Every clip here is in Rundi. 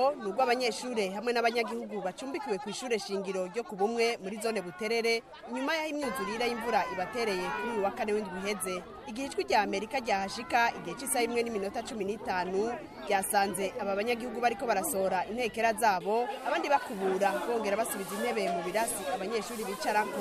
nabo ni urw'abanyeshure hamwe n'abanyagihugu bacumbikiwe ku ishure shingiro ryo ku bumwe muri zone buterere inyuma y'aho imyuzurire y'imvura ibatereye kuri uyu wa kane w'indwi iheze igihe ijwi rya amerika ryahashika igihe cy'isaha imwe n'iminota cumi n'itanu ryasanze aba banyagihugu bariko barasohora intekera zabo abandi bakubura bongera basubiza intebe mu birasi abanyeshuri bicarako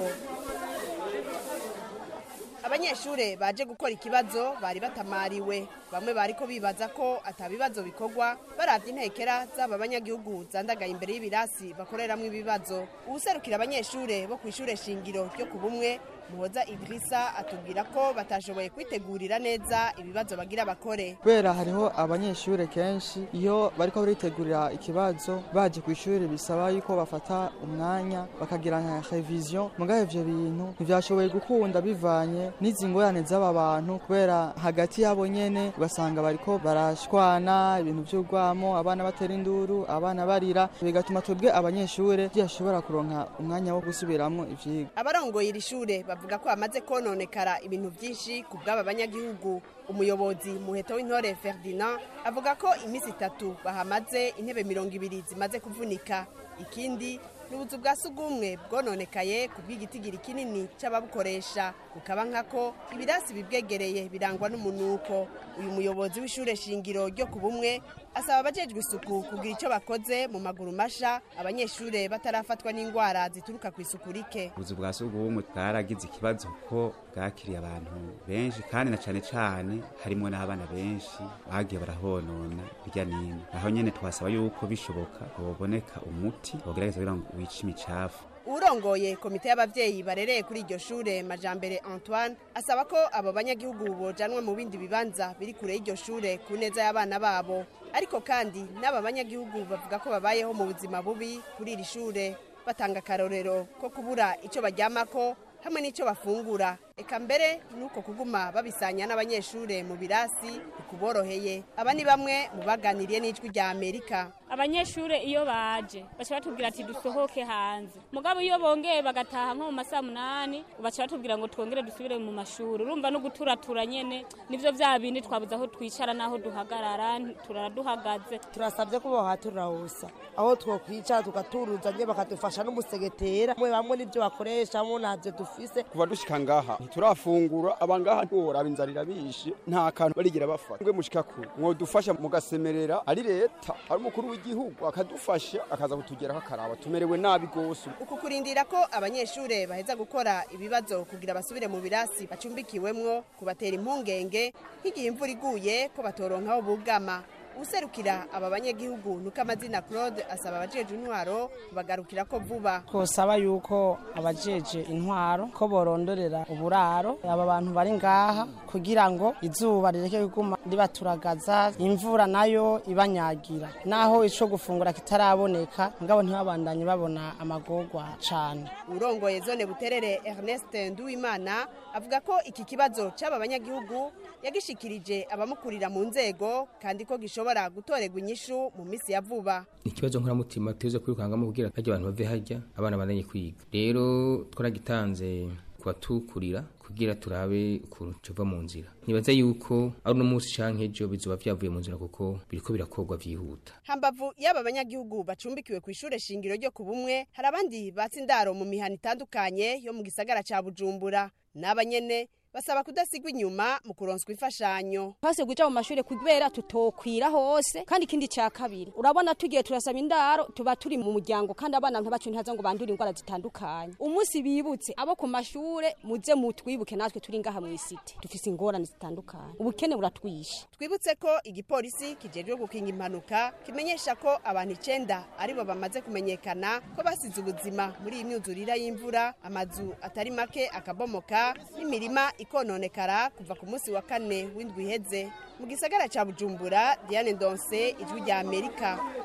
abanyeshure baje gukora ikibazo bari batamariwe bamwe bariko bibaza ko atabibazo bikorwa baravye intekera z'aba banyagihugu zandagaye imbere y'ibirasi bakoreramwo ibibazo uwuserukira abanyeshure bo kw'ishure shingiro ryo ku bumwe muhoza idirisa atubwira ko batashoboye kwitegurira neza ibibazo bagira bakore kubera hariho abanyeshure kenshi iyo bariko baritegurira ikibazo baje ku ishuri bisaba yuko bafata umwanya bakagira nka revision mugabe ivyo bintu ntivyashoboye gukunda bivanye n'izi ngorane z'aba bantu kubera hagati yabo nyene ugasanga bariko barashwana ibintu vy'urwamo abana batera induru abana barira bigatuma twebwe abanyeshure tudashobora kuronka umwanya wo gusubiramwo ivyigwa abarongoye iri shure bavuga ko hamaze kononekara ibintu byinshi ku bw'aba banyagihugu umuyobozi muheto w'intore ferdinand avuga ko iminsi itatu bahamaze intebe mirongo ibiri zimaze kuvunika ikindi n'ubuzu bwa sugumwe bwononekaye ku bw'igitigiri kinini c'ababukoresha bukaba nkako ibirasi bibwegereye birangwa n'umunuko uyu muyobozi w'ishure shingiro ryo ku bumwe asaba abajejwe isuku kugira ico bakoze mu maguru masha abanyeshure batarafatwa n'ingwara zituruka ku isuku rike ubuzu bwa sugumwe bwaragize ikibazo ko bwakiriye abantu benshi kandi na cane cane harimwo n'abana benshi bagiye barahonona hirya nino aho nyene twasaba yuko bishoboka hoboneka umuti wogerageza kugira ngo wice imicafu urongoye komite y'abavyeyi barereye kuri iryo shure majambere antoine asaba ko abo banyagihugu bojanwa mu bindi bibanza biri kure y'iryo shure ku neza y'abana babo ariko kandi n'aba banyagihugu bavuga ko babayeho mu buzima bubi kuri iri shure batanga akarorero ko kubura ico baryamako hamwe n'ico bafungura eka mbere nuko kuguma babisanya n'abanyeshure mu birasi kuboroheye aba ni bamwe mu baganiriye n'ijwi rya amerika abanyeshure iyo baje baca batubwira ati dusohoke hanze mugabo iyo bongeye bagataha nko mu masaha munani baca batubwira ngo twongere dusubire mu mashuri urumva no guturatura nyene nivyo vya bindi twabuze aho twicara n'aho duhagarara turara duhagaze turasabye ko bohaturahusa aho twokwicara tugaturuza nye bakadufasha n'umusegetera mwe bamwe n'ivyo bakoresha mo ntavyo dufise kuva dushika ngaha ntiturafungura abangaha ntiworaba inzara irabishe nta kantu barigira bafata mwe mushika kure mwodufasha mugasemerera ari leta ari umukuru w'igihugu akadufasha akaza kutugeraho akaraba tumerewe nabi gose uku kurindira ko abanyeshure baheza gukora ibibazo kugira basubire mu birasi bacumbikiwemwo kubatera impungenge nk'igihe imvura iguye ko batoronkaho bugama userukira aba banyagihugu nuko amazina claude asaba abajeje intwaro kubagarukira ko vuba twosaba yuko abajeje intwaro ko borondorera uburaro aba bantu bari ngaha kugira ngo izuba rireke kuguma ribaturagaza imvura nayo ibanyagira naho ico gufungura kitaraboneka ngabo ntibabandanye babona amagorwa cane urongoye zone buterere ernest nduwimana avuga ko iki kibazo c'aba banyagihugu yagishikirije abamukurira mu nzego kandi ko gishobora gutorerwa inyishu mu misi ya vuba ikibazo nkoramutima tuze kwirukangamo kugira harya abantu bave harya abana bandanye kwiga rero twaragitanze kubatukurira kugira turabe ukuntu tuva mu nzira nibaza yuko ari uno munsi canke ejo bizoba vyavuye mu nzira kuko biriko birakorwa vyihuta hambavu y'aba banyagihugu bacumbikiwe ku ishure shingiro ryo ku bumwe hari abandi batse indaro mu mihana itandukanye yo mu gisagara ca bujumbura n'aba nyene basaba kudasigwa inyuma mu kuronswa imfashanyo twase guja mu mashure kubera tutokwira hose kandi ikindi ca kabiri urabona tugiye turasaba indaro tuba turi mu muryango kandi abana ntabacu ntaza ngo bandure indwara zitandukanye umunsi bibutse abo ku mashure muze mutwibuke natwe turi ngaha mu isite dufise ingorane zitandukanye ubukene buratwishe twibutse ko igipolisi kijejwe gukinga impanuka kimenyesha ko abantu icenda aribo bamaze kumenyekana ko basize ubuzima muri iyi myuzurira y'imvura amazu atari make akabomoka n'imirima ikononekara kuva ku munsi wa kane w'indwi iheze mu gisagara ca bujumbura diane ndonse ijwi rya amerika